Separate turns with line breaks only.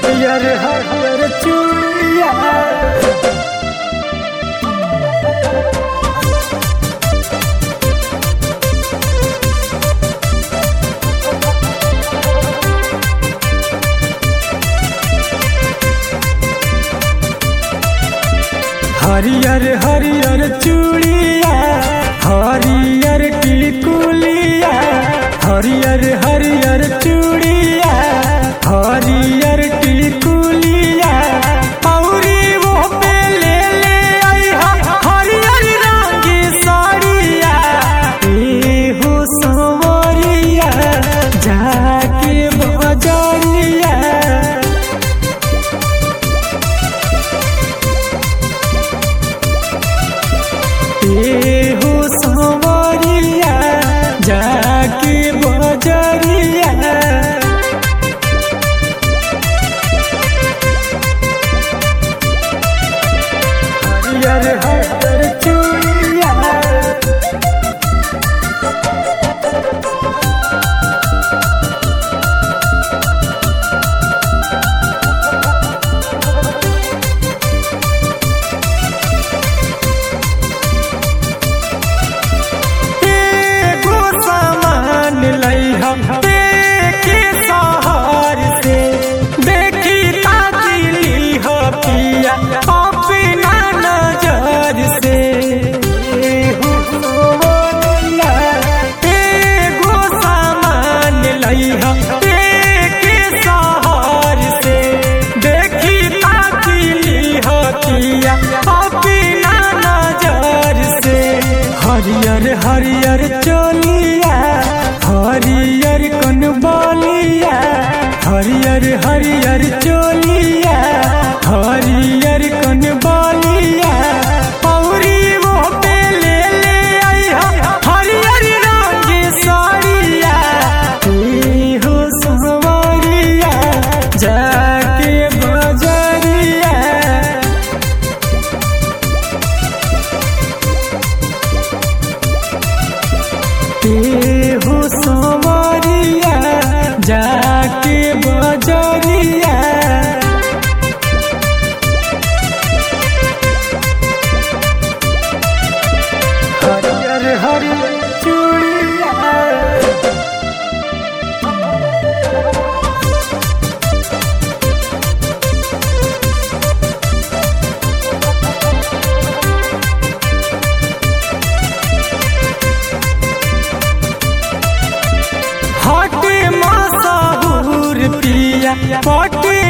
हरियर हरियर चूड़िया हरियर हरियर चूड़िया हरियर टिकुलिया हरियर हरियर चूड़िया हरियर टिकुलिया औरी वो पे ले ले आइहा हरियर रंग की साड़िया ए हो सवरिया जाके बजरिया हो संवरिया जाके बजरिया हरियर हरियर चूड़िया एगो सामान लइहा देखे शहर से देखी ताकिली हो पिया अपना नजर से एगो सोनिया, एगो सामान लइहा देखे शहर से देखी ताकिली हो पिया अपना नजर से हरियर हरियर चोलिया हरियर कन बलिया हरियर हरियर चोलिया हरियर कन बलिया औरी वो पे ले ले आइहा हरियर रंग की साड़िया ए हो संवरिया जाके बजरिया ए हो संवरिया जाके बजरिया हरियर हरियर चूड़िया हटे मसाहूर पिया पटे